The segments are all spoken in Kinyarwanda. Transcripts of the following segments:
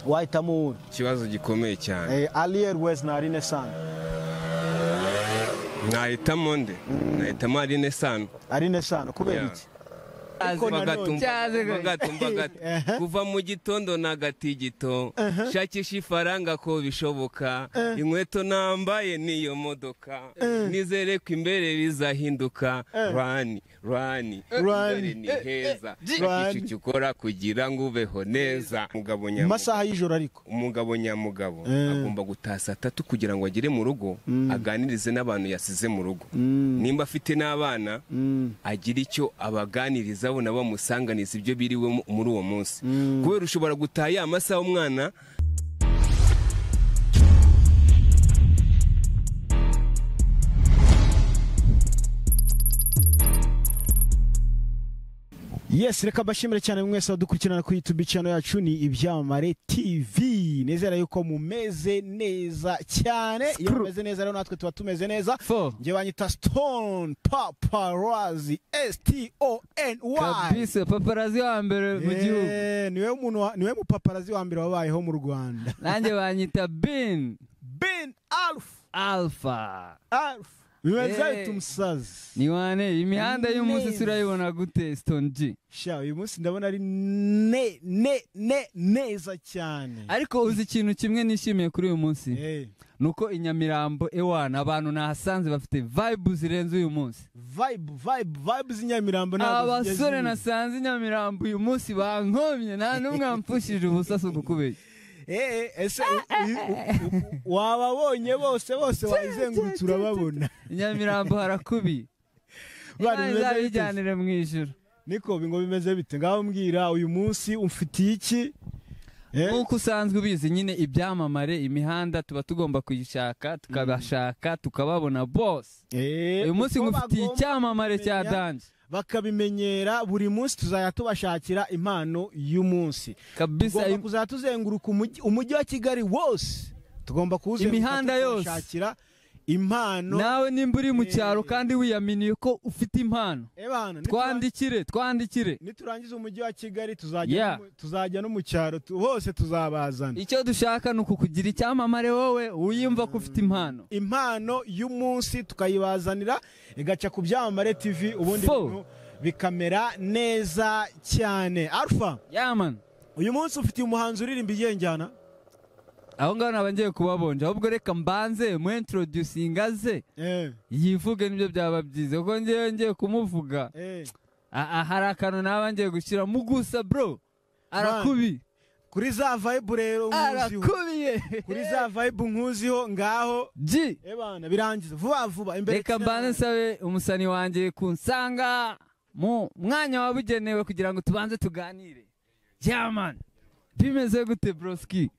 wahitamo uwundi ikibazo gikomeye cyane aliyeri wezi na arinesani mwahitamo nde mwahitamo arinesano arinesani kubera iki Ariko na none- Ehe. kuva mu gitondo nagatigito Ehe. shakisha ifaranga ko bishoboka Eh. inkweto nambaye niyo modoka Eh. nizere ko imbere bizahinduka Eh. rani rani Rani. imbere ni heza Rani. igicu ukora kugira ngo ubeho neza umugabo mu nyamuga masaha y'ijoro ariko umugabo nyamugabo Eh. agomba gutaha saa tatu kugira ngo agere mu rugo aganirize n'abantu yasize mu rugo nimba afite n'abana agira icyo abaganiriza bo nabo bamusanganiza ibyo biriwe mu- muri uwo munsi kubera ushobora gutaha ya masaha umwana yes reka mbashimire cyane mwese abadukurikirana kuri yutubi channel yacu ni ibyamamare tv nizera yuko mumeze neza cyane iyo mumeze neza rero natwe tuba tumeze neza Fo. njye banyita stone paparazzi s-t-o-n-y kabisa paparazi wa mbere mu gihugu Eh, niwe muntu wa- niwe mupaparazi wa mbere wabayeho mu rwanda nanjye banyita bin ben alf alpha alf bimezayo Eh. tumusazi ni wane imihanda y'umunsi Neza. turayibona gute stone g sha uyu munsi ndabona ari ne ne ne neza cyane ariko uzi ikintu kimwe nishimiye kuri uyu munsi Eh, ni uko i nyamirambo ewana abantu nahasanze bafite vibe zirenze uyu munsi vibe vibe vibe z'inyamirambo ntabwo zijya abasore zibura. nasanze i nyamirambo uyu munsi bankomye nta n'umwe wampfushije ubusaso ku kubeshya Eh, eh, ese u- u- u- u- wababonye bose bose wayizengurutse urababona i nyamirambo harakubiye Bari Imana beza izabijyanire mu ijoro niko ngo bimeze bite ngaho mbwira uyu munsi umfitiye iki Eh, nk'uko usanzwe ubizi nyine ibyamamare imihanda tuba tugomba kuyishaka tukabashaka tukababona bose eh, uyu munsi uko ngufitiye bagomba icyamamare cya kumenya- danje bakabimenyera buri munsi tuzajya tubashakira impano y'umunsi kabisa tugomba im- kuzajya tuzenguruka umujyi- umujyi wa kigali wose tugomba kuwuzenguruka Imihanda yose. tubashakira impano nawe nimba uri mu Eh. cyaro kandi wiyaminiye ko ufite impano Eh, bana, nitura- twandikire twandikire niturangiza umujyi wa kigali tuzajya Yeah. no mu- tuzajya no mu cyaro tu- hose tuzabazana icyo dushaka ni ukukugira icyamamare wowe wiyumva ko ufite impano impano y'umunsi tukayibazanira igaca ku byamamare tv ubundi Fo. bintu bikamera neza cyane alfa yamana uyu munsi ufitiye umuhanzi uririmba igenjyana aho ngaho naba ngiye kubabonja ahubwo reka mbanze mu introducinga ze eh, yivuge nibyo byaba byiza kuko ngewe ngiye kumuvuga eh. Aha hari akantu naba ngiye gushyiramo gusa bro arakubiye kuri za vibe rero nkuziho arakubiye kuri za vibe nkuziho ngaho G ebana birangiza vuba vuba imbere reka mbanze nsabe umusani wanjye kunsanga mu mwanya wabugenewe kugira ngo tubanze tuganire yaman bimeze gute broski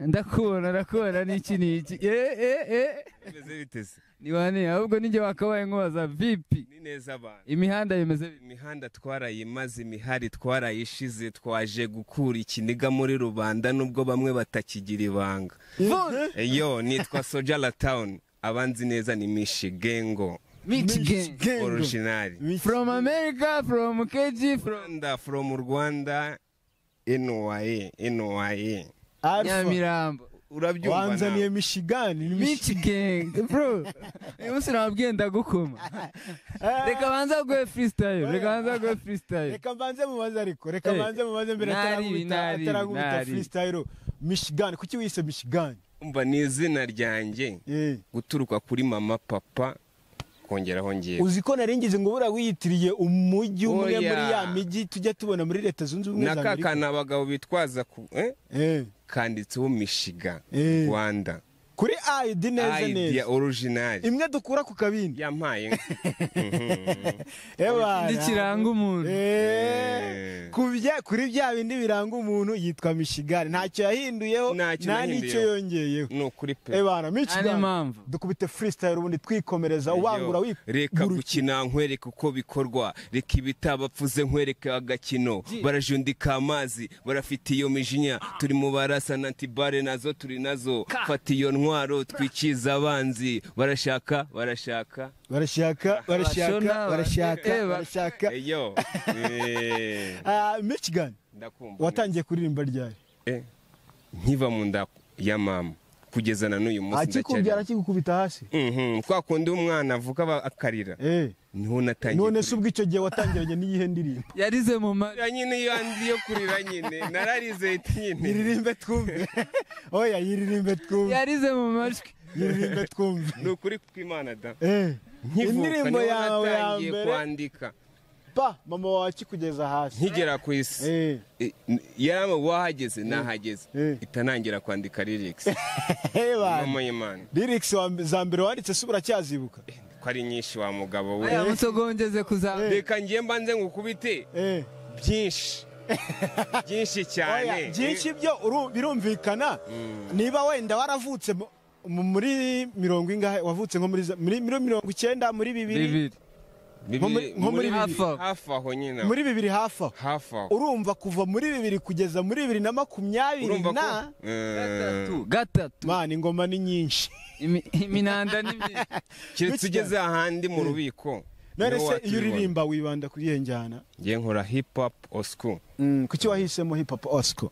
ndakubona ndakubona n'iki n'iki eh eh eh bimeze bite se? ni wane ahubwo nijye wakabaye nkubaza vipi ni neza abantu imihanda bimeze bite imihanda twarayimaze imihari twarayishize twaje gukura ikiniga muri rubanda nubwo bamwe batakigira ibanga Vuba. yo nitwa sojala town abanzi neza ni mishigengo Michigan orojinari from America from KG from rwanda from rwanda NYA NYA Nyamirambo urabyumva wanzaniye nawe? mishigani ni mishi- Michigan bro uyu munsi nababwiye ndagukoma reka banza guhe freestyle reka banza guhe freestyle reka mbanze mubaze ariko reka Eh. mbanze mubaze mbere Nari, atarakubita nari, atarakubita nari. freestyle mishigani kuki wise mishigani umva ni izina ryanjye eh guturuka kuri mama papa kongeraho ngewe uzi ko nari ngize ngo buriya wiyitiriye umujyi umwe Oya. muri ya mijyi tujya tubona muri leta zunze ubumwe za na ka amerika kantu abagabo bitwaza ku eh? Eh, kanditseho mishiga Eh. rwanda kuri ayidi neza Idea neza originari imwe dukura ku kabindi yampaye ebana ndikiranga umuntu Eh, Eh. ku bya- kuri bya bindi biranga umuntu yitwa mishigani ntacyo yahinduyeho Ntacyo nta n'icyo nahinduyeho. yongeyeho ni ukuri pe ebana ane mishigani mpamvu dukubite freestyle ubundi twikomereza ubangura Yo, reka wigurukiye gukina nkwereka uko bikorwa reka ibitabapfuze nkwereka agakino barajundika amazi barafite iyo mijinya turi mu barasa na antibare nazo turi nazo fata iyo ntwaro twikiza abanzi barashaka barashaka barashaka barashaka Barashona, barashaka barashaka. barashaka eyo Eh, Ah, michigan ndakumva watangiye kuririmba ryari Eh, nkiva mu nda ya mama kugeza na n'uyu munsi akikubyara ndacyari akigukubita hasi Mhm, kwa kundi umwana avuga aba- akarira Eh, niho natangiye none se ubwo icyo gihe watangiranye n'iyihe ndirimbo yarize mu ma kurira nyine iyo andi yo kurira nyine nararize nyine yiririmbe twumve oya yiririmbe twumve yarize mu majwi yiririmbe twumve ni ukuri kw'imana da Eh, nkivuka indirimbo niho yawe ya natangiye mbere kwandika pa mama wawe akikugeza hasi nkigera ku isi Eh, Eh, n- yari wahageze nahageze Eh. itanangira kwandika lyrics eh, bana. mama y'imana lyrics wa mbe- za mbere wanditse se uracyazibuka ko ari nyinshi wa mugabo we aya musogongeze kuzamura reka ngiye mba nze ngukubite Eh. byinshi byinshi cyane Oya, byinshi byo uru- birumvikana niba wenda waravutse mu- mu- muri mirongo ingahe wavutse nko muri za- muri muri mirongo icyenda muri bibiri bibiri Bibiri- nko muri- nko muri hafi bibiri. aho. hafi aho nyine muri bibiri hafi aho hafi aho urumva kuva muri bibiri kugeza muri bibiri na makumyabiri urumva ko na gatatu Eh, gatatu mana ingoma ni nyinshi Imi- iminanda ni myinshi keretse ugeze ahandi mu rubiko none niho se iyo watubibona. uririmba wibanda kuri iyo njyana ngiye nkora hip hop or school kuki wahisemo hip hop osco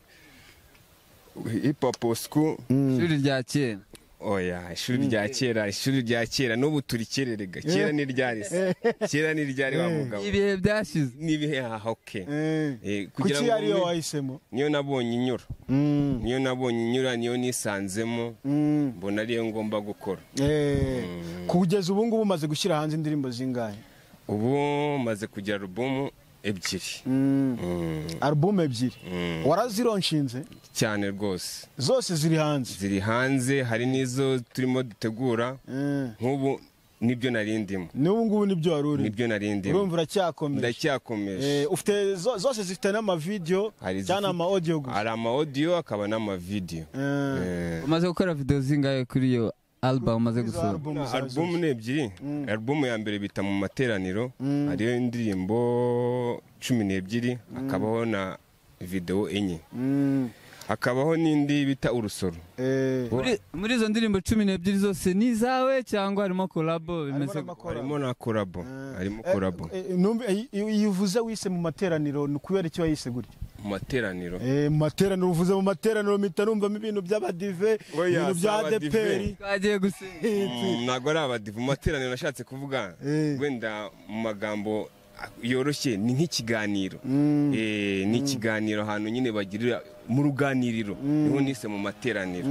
hip hop or school ishuri rya kera oya ishuri rya kera ishuri rya kera n'ubu turikererega kera ni ryari se kera ni ryari wa mugabo ibihe byashize n'ibihe aha oke Eh, kugira kuki ngo ariyo ume- wahisemo niyo nabonye inyura Mm, niyo nabonye inyura niyo nisanzemo mm, mbona ariyo ngomba gukora eh. kugeza ubu ngubu umaze gushyira hanze indirimbo zingahe ubu maze kugira alubumu ebyiri Mm, alubumu ebyiri mm. warazironshinze cyane rwose zose ziri hanze ziri hanze hari n'izo turimo dutegura Eh, nk'ubu nibyo nari ndimo n'ubu ngubu nibyo wari uri nibyo nari ndimo urumva uracyakomeje Eh, ndacyakomeje ufite zo- zose zifite n'amavideyo Hari izifite- cyangwa amaudiyo gusa hari ama audio akaba n'amavideyo Eh, Eh, umaze gukora videwo zingahe kuri iyo album umaze izo gusohora alubumu za alubumu zose. ni ebyiri alubumu ya mbere bita mu materaniro hariyo indirimbo cumi n'ebyiri hakabaho na videwo enye Mm, hakabaho n'indi bita urusoro eh, muri, muri izo ndirimbo cumi n'ebyiri zose ni izawe cyangwa harimo kolabo harimo bimeze n'amakora. harimo na korabo Eh, harimo eh, korabo eh, numve, eh, iyo iyo uvuze wise mu materaniro ni ukubera iki wayise gutya mu materaniro Eh, mu materaniro uvuze mu materaniro mpita numvamo ibintu by'abadive Oya, ibintu bya si abadive. adeperi twagiye gusenga Mm, ntabwo ari abadivu mu materaniro nashatse kuvuga Eh. wenda mu magambo yoroshye ni nk'ikiganiro Mm. Eh, ni ikiganiro ahantu nyine bagirira mu ruganiriro niho nise mu materaniro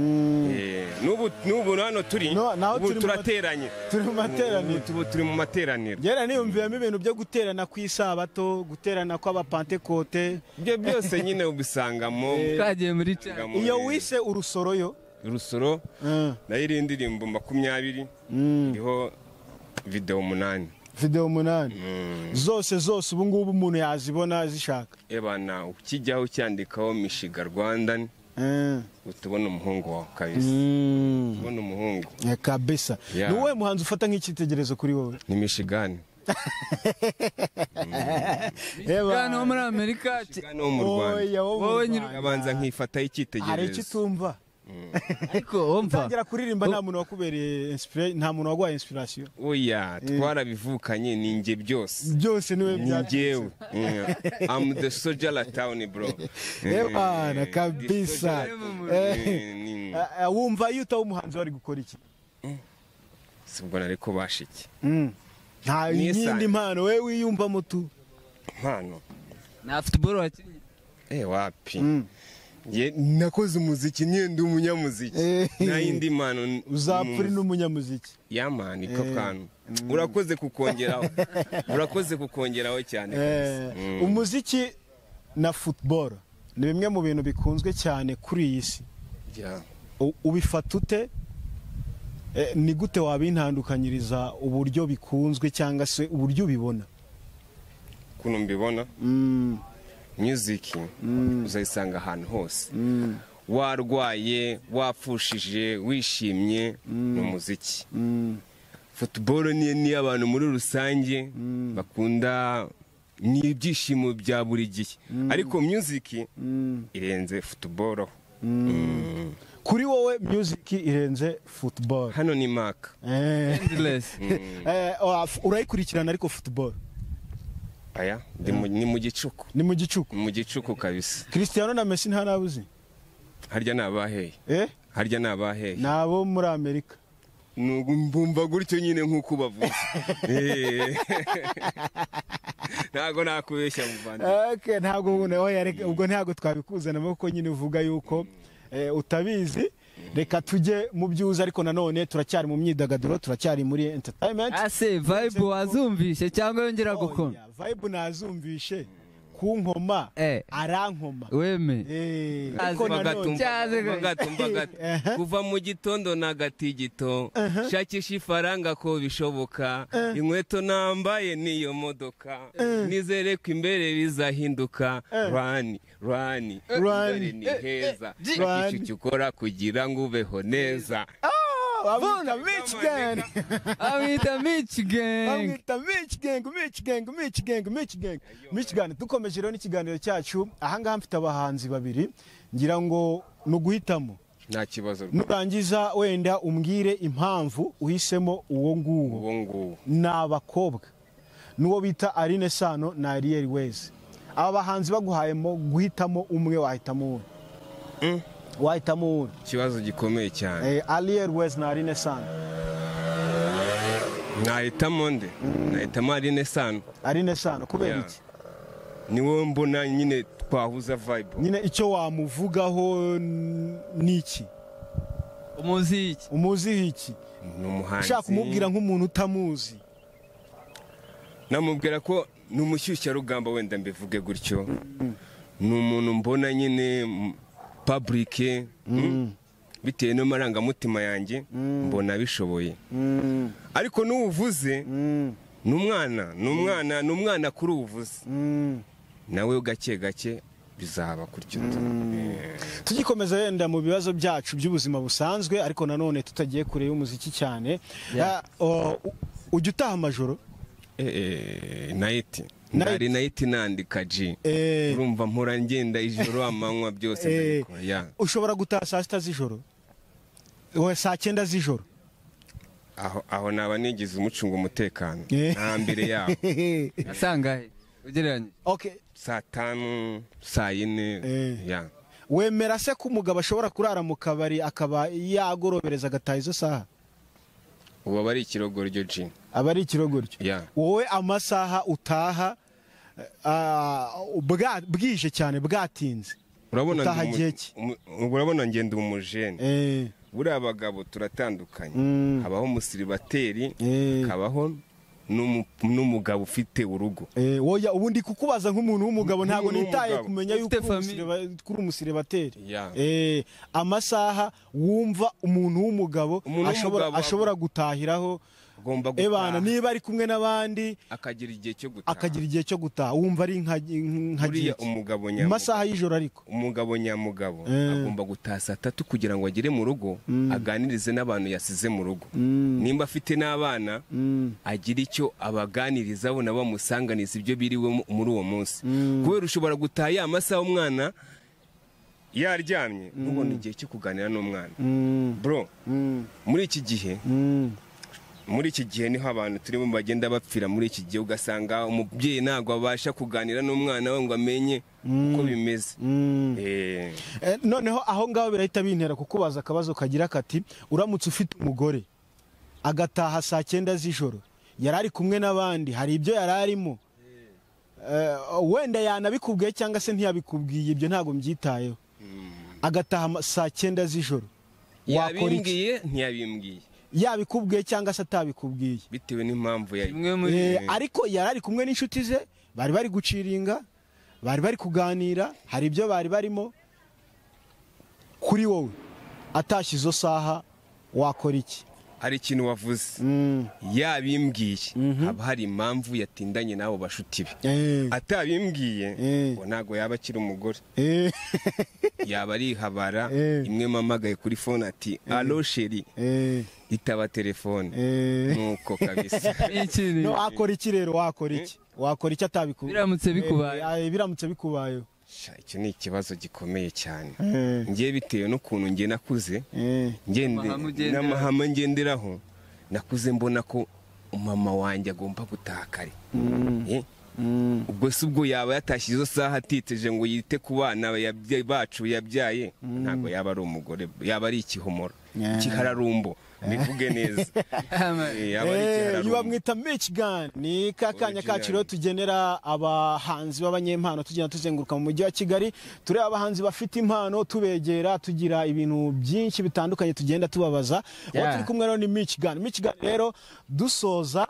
Eh, n'ubu n'ubu hano turi No, naho ubu turi mu mate- turateranye turi mu materaniro Ubu tubu turi mu materaniro gera niyumviyemo ibintu byo guterana ku isabato guterana kw'abapantekote ibyo byose nyine ubisangamo twagiye muri cyane ubisangamo, iyo eh, wise urusoroyo urusoro nayo iriho indirimbo makumyabiri iriho videwo umunani videwo umunani zose zose ubu ngubu umuntu yazibona zishaka ebana ukijyaho ucyandikaho mishiga rwanda Eh. utubona umuhungu wawe kabisa ubona umuhungu Eh, kabisa Yeah. ni wowe muhanzi ufata nk'icyitegererezo kuri wowe ni mishigani Eh, ba- hano muri amerika ati- mishigani wo mu rwanda Oya, wo mu Wowe Rwanda. nyiri- abanza nkifataho hari icyo icyitegererezo utumva ariko wumva tangira kuririmba nta muntu wakubereye inspira- nta muntu waguhaye inspiration oya twarabivukanye ni njye byose byose niwe ni byaturutse. njyewe am the soldier la town bro Eh, bana, The kabisa. soldier- Eh. Eh, ni- Ah, ah, wumva iyo utaba umuhanzi wari gukora iki si ubwo nari kubasha iki nta Nisani. yindi mpano we wiyumva mutu impano nta futuboro wakinnye eh wapi Ye- nakoze umuziki niyo ndi umunyamuziki Eh. nta yindi mpano n- uzapfa uri mu- n'umunyamuziki yamani ko kantu urakoze kukongeraho urakoze kukongeraho cyane Eh, kabisa. Mm. umuziki na football ni bimwe mu bintu bikunzwe cyane kuri iyi si Yeah. U- ubifata ute Eh, ni gute wabintandukanyiriza uburyo bikunzwe cyangwa se uburyo ubibona kuno mbibona Mm, music uzayisanga ahantu hose mm, warwaye wapfushije wishimye ni umuziki mm, football ni niyo abantu muri rusange bakunda ni ibyishimo bya buri gihe ariko music mm. irenze football Mm. kuri wowe music irenze football hano ni maka Eh, endless eh, oh, f- urayikurikirana ariko football aya ndi mu- ni mu gicuku ni mu gicuku ni mu gicuku kabisa christiano na messi ntarabuze harya ni abaheye eh harya ni abaheye ni abo muri amerika mbumva gutyo nyine nk'uko ubavuze Eh. ntabwo nakubeshya muvandimwe Okay, ntabwo ubu nawe yareka- ubwo ntabwo twabikuzanamo kuko nyine uvuga yuko eh, utabizi reka tujye mu byuza ariko nanone turacyari mu myidagaduro turacyari muri entertainment ase vibe wazumvishe cyangwa yongera gukoma Oya, vibe nazumvishe ku nkoma Eh. arankoma weme Eh, Azi ariko nanone- bagatumba. cyane. Ehe. bagatumba kuva mu gitondo na gatigito shakisha ifaranga ko bishoboka inkweto nambaye n'iyo modoka nizere ko imbere bizahinduka rani rani Run. imbere ni heza Run. shakisha icyo ukora kugira ngo ubeho neza Oh, bamwita Mitch Gang. abita mici genge bamwita Mitch Gang, Mitch Gang, Mitch Gang, Mitch Gang. Mitch Gang, dukomeje rero n'ikiganiro cyacu ahangaha mfite abahanzi babiri ngira ngo ni uguhitamo nta kibazo rwose. nurangiza wenda umbwire impamvu uhisemo uwo nguwo ubu ngubu ni abakobwa n'uwo bita Aline Sano na Ariel Wese aba bahanzi baguhayemo guhitamo umwe wahitamo uwo wahitamo uwo ikibazo gikomeye cyane Ariel Wese na Aline Sano nahitamo nde nahitamo harine sano Aline Sano kubera Yeah. iki niwe mbona nyine twahuza vibe nyine icyo wamuvugaho n- ni iki umuziki umuziho iki ni umuhanzi ushaka kumubwira nk'umuntu utamuzi namubwira ko ni umushyushyarugamba wenda mbivuge gutyo ni umuntu mbona nyine mm, public mm, bitewe n'amarangamutima yanjye mbona abishoboye ariko n'uwuvuze ni umwana ni umwana ni umwana kuri uwuvuze nawe gake gake bizaba gutyo tugikomeza wenda mu bibazo byacu by'ubuzima busanzwe ariko nanone tutagiye kure y'umuziki cyane Yeah. Ah, o- u- ujya utaha amajoro nayiti Night. ndari nayiti nandika ji Eh. urumva mpora ngenda ijoro amanywa byose Eh. ndabikora ya ushobora gutaha saa sita z'ijoro We, saa cyenda z'ijoro aho aho naba nigize umucunga umutekano Eh. nta mbere yaho asangahe ugereranyije Okay. saa tanu saa yine Eh. ya wemera se ko umugabo ashobora kurara mu kabari akaba yagorobereza agataha izo saha ubu aba ari ikirogoryo ji aba ari ikirogoryo ya wowe amasaha utaha ah, bwa- bwije cyane bwatinze urabona Utaha ndi umu- gihe ki? umu- urabona ngenda umujene Eh, buriya abagabo turatandukanye Mm. habaho umusiribateri Eh. hakabaho n'umu- n'umugabo ufite urugo Eh, woya ubundi kukubaza nk'umuntu w'umugabo ntabwo Nk'umuntu nitaye w'umugabo. kumenya yuko Ufite uri famille. umusiriba- kuri umusiribateri Yeah. Eh, amasaha wumva umuntu w'umugabo Umuntu ashobora- w'umugabo ashobora gutahiraho agomba ebana gutaha niba ari kumwe n'abandi akagira igihe cyo gutaha akagira igihe cyo gutaha wumva ari nka nka buriya gihe ki? umugabo Mu nyamugabo masaha y'ijoro ariko umugabo nyamugabo Eh. agomba gutaha saa tatu kugira ngo agere mu rugo aganirize n'abantu yasize mu rugo nimba afite n'abana agira icyo abaganiriza abo nabo bamusanganiza ibyo biriwe mu- muri uwo munsi kubera ushobora gutaha ya masaha umwana yaryamye ntubone igihe cyo kuganira n'umwana bro muri iki gihe muri iki gihe niho abantu turimo bagenda bapfira muri iki gihe ugasanga umubyeyi ntabwo abasha kuganira n'umwana we ngo amenye uko bimeze Eh, Eh, noneho aho ngaho birahita bintera kukubaza akabazo kagira kati uramutse ufite umugore agataha saa cyenda z'ijoro yari ari kumwe n'abandi hari ibyo yari arimo Eh, wenda yanabikubwiye cyangwa se ntiyabikubwiye ibyo ntabwo mbyitayeho agataha ama- saa cyenda z'ijoro wakora iki yabimbwiye ntiyabimbwiye yabikubwiye cyangwa se atabikubwiye bitewe n'impamvu yari kimwe muri Eh, ariko yari ari kumwe n'inshuti ze bari bari guciringa bari bari kuganira hari ibyo bari barimo kuri wowe atashye izo saha wakora iki hari ikintu wavuze yabimbwiye haba hari impamvu yatindanye n'abo bashuti be Eh, atabimbwiye Eh. ngo ntabwo yaba akiri umugore eh, yaba arihabara Eh. imwe mpamagaye kuri fone ati alo sheri eh, itaba telefone eh. nuko kabisa ikiri No, wakora iki rero wakora iki wakora iki atabikubwiye biramutse bikubaye biramutse bikubayeho Sha, icyo ni ikibazo gikomeye cyane Eh, ngiye bitewe n'ukuntu ngiye nakuze eh. ngende Amahame ugenderaho. n'amahame ngenderaho nakuze mbona ko umama wanjye agomba gutaka kare Eh, ubwo se ubwo yaba yatashye izo saha atitije ngo yite ku bana yabye- bacu yabyaye ntabwo yaba ari umugore yaba ari ikihomoro Yeah. ikihararumbo bivuge neza Eh, yaba ari iyo ikihararumbo bamwita mechigani ni ka kanya Original. kacu rero tugenera abahanzi b'abanyempano tugenda tuzenguruka mu mujyi wa kigali tureba abahanzi bafite impano tubegera tugira ibintu byinshi bitandukanye tugenda tubabaza uwo Yeah. turi kumwe rero ni mechigani mechigani rero dusoza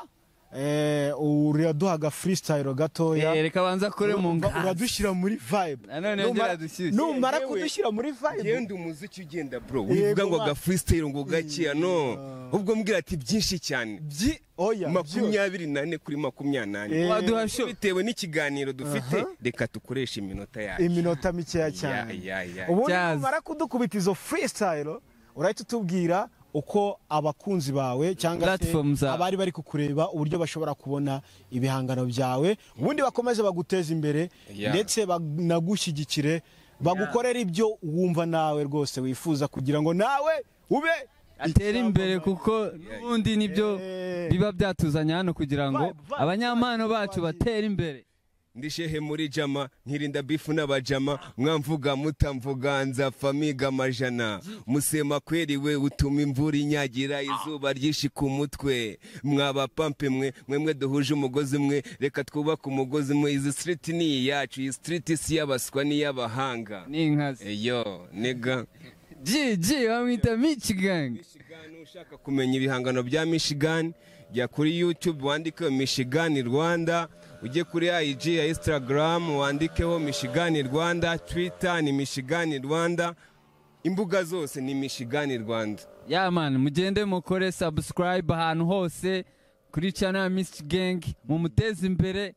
eh, uraduha aga freestyle gatoya Eh, reka banza kure mu Urumva nganzi uradushyira muri vibe Nanone Numara- yongera adushyushye. numara Yewe. kudushyira muri vibe genda umuziki ugenda bro Yego, wivuga ngo ma- agafreestyle ngo gakeya no ubwo mbwira ati byinshi cyane byi oya byose. makumyabiri nane kuri makumyabiri nane Eh. waduha sho bitewe n'ikiganiro dufite reka dukoreshe iminota yacu iminota mikeya cyane Ya- ya- ya. ubundi Jazz. numara kudukubita izo freestyle urahita utubwira uko abakunzi bawe cyangwa se Platform zawe. abari bari kukureba uburyo bashobora kubona ibihangano byawe ubundi bakomeze baguteze imbere Yeah. ndetse banagushyigikire bagukorere ibyo wumva nawe rwose wifuza kugira ngo nawe ube atere imbere kuko n'ubundi nibyo Eh. biba byatuzanye hano kugira ngo Vibe, vibe, abanyampano vibe, bacu vibe. batere imbere ndi shehe muri jama nkirinda bifu n'abajama mwamvuga mutamvuga nza famiga amajana musema kweri we utuma imvura inyagira izuba ryinshi ku mutwe mwaba pampe mwe mwemwe duhuje umugozi umwe reka twubake umugozi umwe izi siriti ni iyacu iyi siriti si iy'abaswa n'iy'abahanga ni inkazi eyo nega jiji bamwita michigang Michigan ushaka kumenya ibihangano bya Michigan jya kuri YouTube wandike Michigan Rwanda ujye kuri IG ya Instagram wandikeho Michigan Rwanda Twitter ni Michigan Rwanda imbuga zose ni Michigan Rwanda ya mani mugende mukore subscribe ahantu hose kuri channel ya michigang mumuteze imbere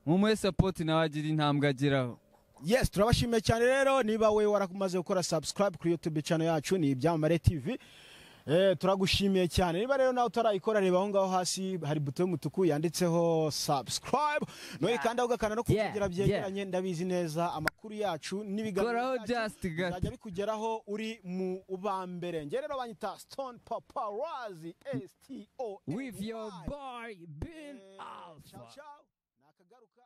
mumuhe support nawe agira intambwe ageraho Yes, turabashimiye cyane rero niba we waramaze gukora subscribe kuri YouTube channel yacu ni Ibyamamare TV. Eh, turagushimiye cyane niba rero nawe utarayikora reba aho ngaho hasi hari buto y'umutuku yanditseho subscribe noye kandi aho ugakanda no Yeah, kugira byegeranye ndabizi neza amakuru yacu koraho n'ibiganiro byacu just gato bizajya bikugeraho uri mu ubambere njye rero banyita Stone Paparazzi S T O N Y. with your boy bin Eh, ciao, alpha ciao. Nakagaruka.